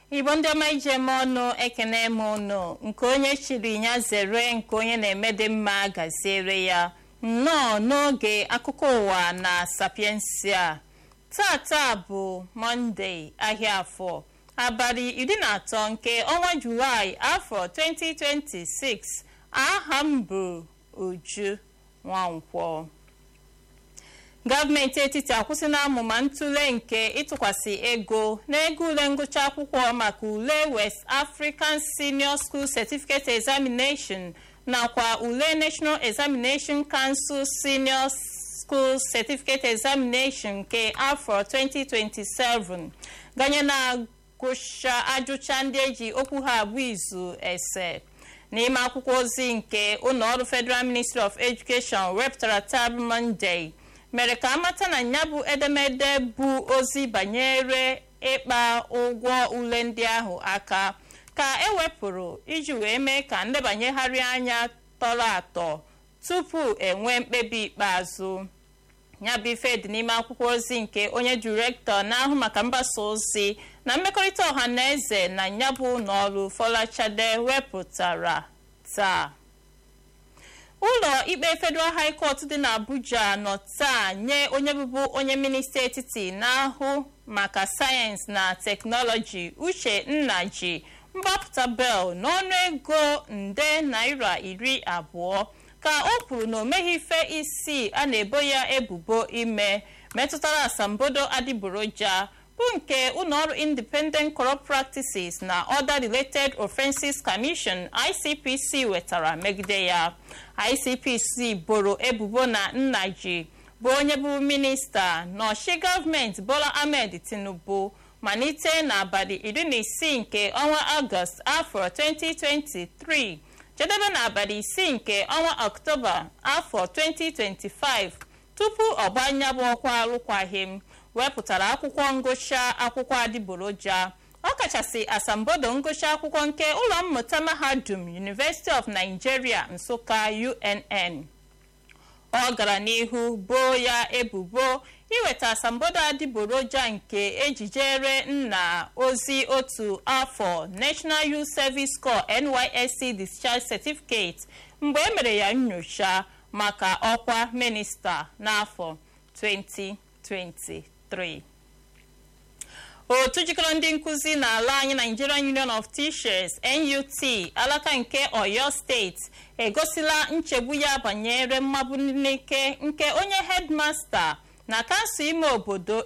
igbo ndị ọma ije eme ọnụ ekene m ụnụ nke onye chiri ya zere nke onye na-eme dị mma gaziere ya nnọọ n'oge akụkọ ụwa na sapiensia tata bụ mọnde ahịa afọ abalị iri na atọ nke ọnwa julaị afọ 2026 aha m bụ uju nwankwọ gọọmenti etiti akwụsịla amụma ntụle nke ịtụkwasị ego n'ego ule ngụcha akwụkwọ maka ule west african senior school certificate examination nakwa ule national examination council senior school certificate examination nke afọ 2027 ganye na agụcha ajụcha ndị eji okwu ha abụ izu ese n'ime akwụkwọ ozi nke ụlọọrụ federal ministry of education wepụtara tab monday mere ka amata na ya bụ edemede bụ ozi banyere ịkpa ụgwọ ule ndị ahụ aka ka ewepụrụ iji wee mee ka ndebanyegharị anya tọrọ atọ tupu enwee mkpebi ikpeazụ ya bụ ife dị n'ime akwụkwọ ozi nke onye direktọ na-ahụ maka mgbasa ozi na mmekọrịta ọha na eze na ya bụ n'ọrụ Folashade wepụtara taa ụlọ ikpe federal high court dị n'abuja nọ taa nye onye bụbu onye minista etiti na-ahụ maka sayensị na teknọlọji uche nnaji mgbapụta bel n'ọnụ ego nde naira iri abụọ ka o kwuru na o meghị ife isii a na-ebo ya ebubo ime metụtara asambodo adịgboroja bụ nke ụlọọrụ independent corrupt practices na other related offenses commission icpc wetara megide ya icpc boro ebubo na nnaji bụ onye bụ minista n'ọchị gọọmenti bola ahmed tinubu malite n'abalị iri na isii nke ọnwa ọgọst afọ 2023 jedebe n'abalị isii nke ọnwa ọktoba afọ 2025 tupu ọ gbanye bụ ọkwa alụkwaghịm wepụtara akwụkwọ ngụcha akwụkwọ adịgboroja ọkachasị asambodo ngụcha akwụkwọ nke ụlọ mmụta mahadum University of Nigeria Nsụka UNN ọ gara n'ihu boo ya ebubo iweta asambodo adịgboroja nke ejijere nna ozi otu afọ National Youth Service Corps NYSC Discharge Certificate mgbe e mere ya nyocha maka ọkwa minista n'afọ 2023 otu jikọrọ ndị nkụzi n'ala anyị Nigerian Union of Teachers NUT alaka nke Oyo steeti egosila nchegbu ya banyere mmagbu n'ike nke onye headmaster na kansụl ime obodo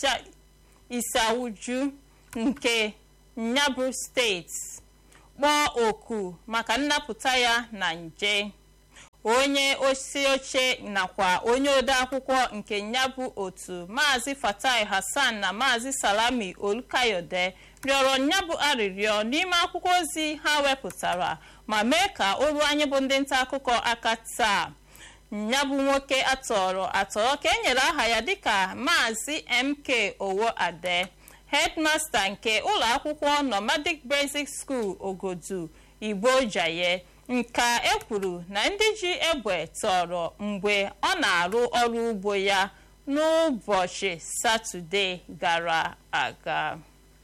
Isawuju nke Nyabụ steeti kpọọ oku maka nnapụta ya na nje onye osi oche nakwa onye odeakwụkwọ nke nyabụ otu maazị fatai hassan na maazị salami olukayode rịọrọ nyabụ arịrịọ n'ime akwụkwọ ozi ha wepụtara ma mee ka o ruo anyị bụ ndị nta akụkọ aka taa nyabụ nwoke atọrọ atọrọ ka e nyere aha ya dịka maazị mk owo ade headmaster nke ụlọ akwụkwọ nomadic basic school ogodu igbo jaye nka e kwuru na ndị ji egbe tọrọ mgbe ọ na-arụ ọrụ ugbo ya n'ụbọchị satọde gara aga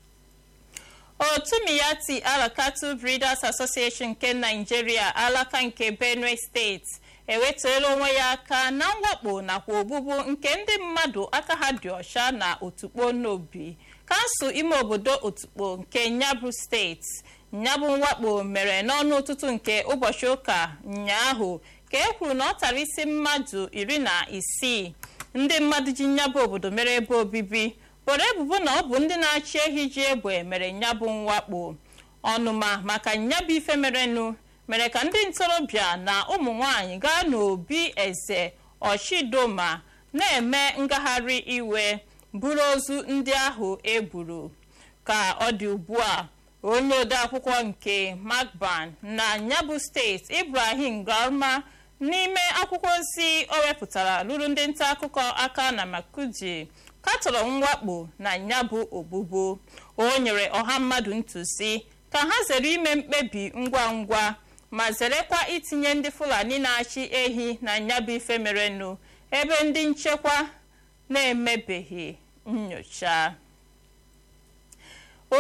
otu miyati alakatu breeders association nke naijiria alaka nke benue steeti ewetara onwe ya aka na mwakpo nakwa ogbugbu nke ndị mmadụ aka ha dị ọcha na otukpo n'obi kansụl ime obodo otukpo nke nyabụ steeti nyabụ mwakpo mere n'ọnụ ụtụtụ nke ụbọchị ụka ụnyaahụ ka e kwuru na ọ tara isi mmadụ iri na isii ndị mmadụ ji nyabụ obodo mere ebe obibi boro ebubo na ọ bụ ndị na-achị ehi ji egbe mere nyabụ mwakpo ọnụma maka nyabụ ife merenụ mere ka ndị ntorobịa na ụmụ nwanyị gaa n'obi eze ọchidoma na-eme ngagharị iwe buru ozu ndị ahụ egburu ka ọ dị ugbu a onye odeakwụkwọ nke magban na nyabụ steeti ibrahim garma n'ime akwụkwọ ozi o wepụtara lụrụ ndị nta akụkọ aka na makuji katọrọ mwakpo na nyabụ ogbugbo o nyere ọha mmadụ ntụzi ka ha zere ime mkpebi ngwa ngwa ma zerekwa itinye ndị fulani na-achị ehi na nyabụ ife merenụ ebe ndị nchekwa na-emebeghị nyocha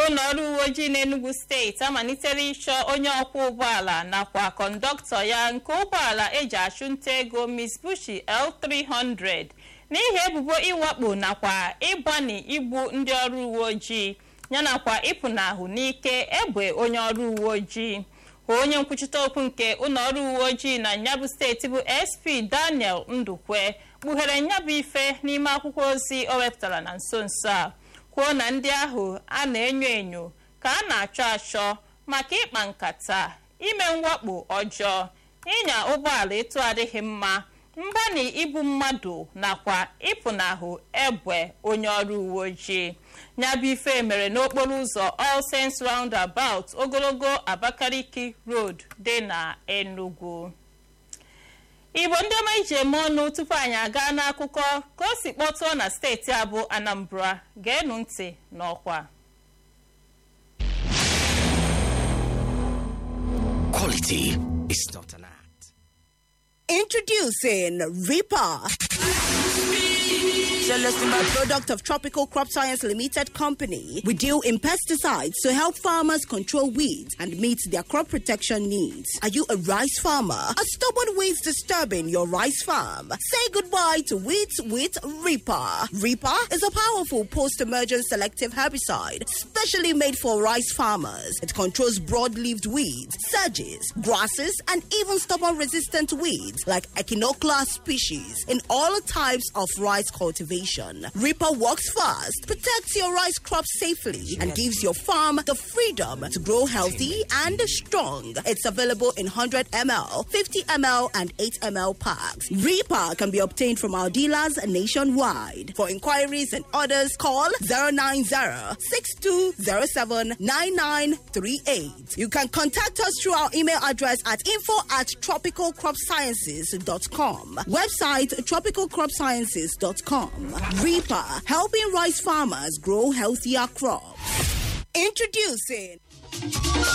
ụlọ ọrụ uwe ojii n'Enugu steeti amalitere ịchọ onye ọkwọ ụgbọala nakwa kọndọktọ ya nke ụgbọala eji achụnta ego Mitsubishi L300 n'ihi ebubo ịwakpo nakwa ịgbani igbu ndị ọrụ uwe ojii yanakwa ịpụnahụ n'ike egbe onye ọrụ uwe ojii onye nkwuchite okwu nke ụlọ ọrụ uwe ojii na nyabụ steeti bụ SP Daniel Ndukwe kpughere nyabụ ife n'ime akwụkwọ ozi o wepụtara na nso nso a kwuo na ndị ahụ a na-enyo enyo ka a na-achọ achọ maka ịkpa nkata ime mwakpo ọjọọ ịnya ụgbọala etu adịghị mma mgbani ibu mmadụ nakwa ịpụnahụ egbe onye ọrụ uwe ojii nyabụ ife mere n'okporo ụzọ All Saints Roundabout ogologo Abakaliki Road dị na Enugu igbo ndị ọma iji eme ọnụ tupu anyị aga n'akụkọ ka o si kpọtụọ na steeti abụ Anambra geenụ ntị n'ọkwa Quality is not an act. Introducing Reaper. A product of Tropical Crop Science Limited Company, we deal in pesticides to help farmers control weeds and meet their crop protection needs. Are you a rice farmer? Are stubborn weeds disturbing your rice farm? Say goodbye to weeds with Reaper. Reaper is a powerful post-emergent selective herbicide specially made for rice farmers. It controls broad-leaved weeds, sedges, grasses, and even stubborn-resistant weeds like Echinoclea species in all types of rice cultivation. Reaper works fast, protects your rice crop safely, and gives your farm the freedom to grow healthy and strong. It's available in 100 ml, 50 ml, and 8 ml packs. Reaper can be obtained from our dealers nationwide. For inquiries and orders, call 090 6207 9938. You can contact us through our email address at info at tropicalcropsciences.com. Website tropicalcropsciences.com. Reaper, helping rice farmers grow healthier crops. Introducing